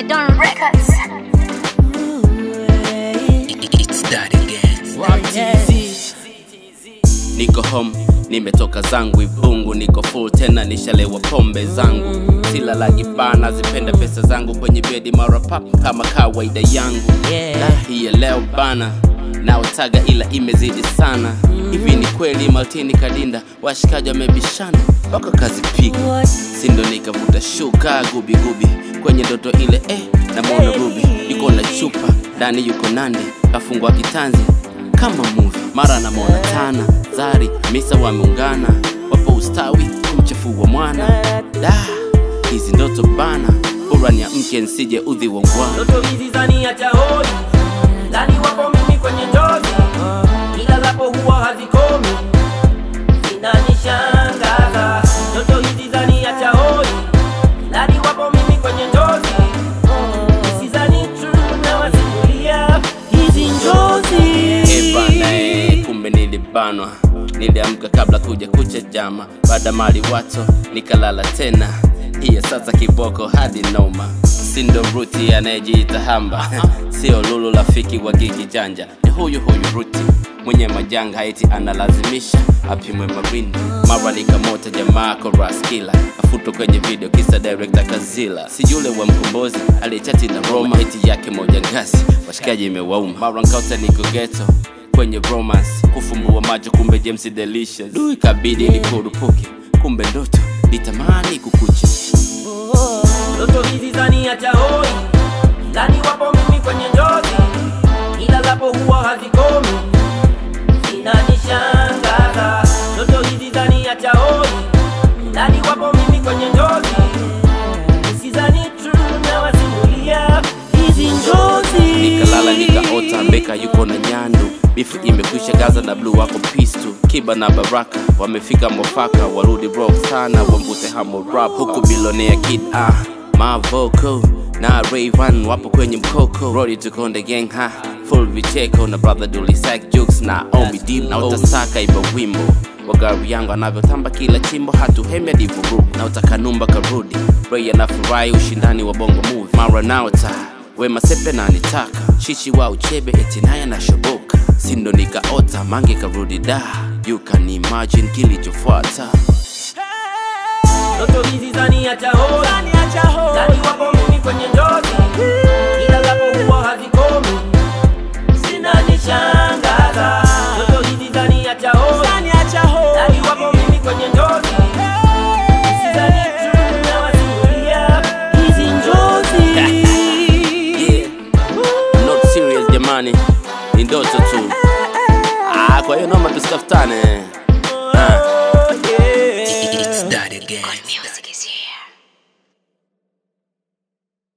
The Don Records. It's that again. niko home nimetoka zangu ibungu niko full tena nishalewa pombe zangu silalagi bana zipenda pesa zangu kwenye bedi mara pap kama kawaida yangu yeah. hiya leo bana naotaga ila imezidi sana hivi ni kweli maltini kadinda washikaji wamebishana wako kazi piga sindo nikavuta shuka gubigubi kwenye ndoto ile eh, namwona rubi yuko na chupa ndani yuko nande kafungwa kitanzi kama movie mara namwona tana zari misa wameungana wapo ustawi kumchafua mwana da hizi ndoto bana bora ni mke nsije udhi wa ngwana ndoto hizi zaniacha hoi ndani wapo mimi kwenye njozi ila lapo huwa hazikomi zinanishangaza ndoto hizi zaniacha hoi ndani wapo mimi kwenye njozi isizani true na wasimulia hizi njozi Eh bana, eh, kumbe nilibanwa niliamka kabla kuja kucha jama baada mali wato nikalala tena hiya sasa kiboko hadi noma sindo ruti anayejiita hamba sio lulu rafiki wa gigi janja ni huyu huyu ruti mwenye majanga haiti analazimisha apimwe marini mara nikamota jamaa koraskila afutwa kwenye video kisa director kazila si yule wa mkombozi aliyechati na roma eti yake moja ngasi washikaji imewauma mara nkauta niko geto kwenye romance kufumbua macho kumbe james delicious du ikabidi nikurupuke kumbe ndoto nitamani kukucha ndoto hizi zaniacha hoi ndani wapo mimi kwenye njozi ila lapo huwa hazikomi zinanishangaza ndoto hizi zaniacha hoi ndani wapo mimi kwenye njozi isizani true na wasimulia hizi njozi nikalala nikaota mbeka yuko na nyandu bifu imekwisha gaza na bluu wako pistu kiba na baraka wamefika mwafaka warudi rock sana wambute hamo rap huku bilonea kid ah mavoko na Rayvan wapo kwenye mkoko Rodi tukonde gang ha full vicheko na brother Dully sack jokes na Omi deep na utasaka iba wimbo wa gari yangu anavyotamba kila chimbo hatuhemi hadi vurugu na utakanumba karudi Ray anafurahi ushindani wa bongo movie mara naota wema sepe na nitaka shishi wa uchebe eti naye anashoboka sindo nikaota mange karudi da you can imagine kilichofuata ndoto hizi zaniacha hoi ndani wapo mimi kwenye njozi ila lapo huwa hazikomi zinanishangaza ndoto hizi zaniacha hoi ndani wapo mimi kwenye njozi Isizani true na wasimulia hizi njozi yeah. I'm not serious jamani ni ndoto tu ah, kwa hiyo naomba tusitafutane ah. It's that again.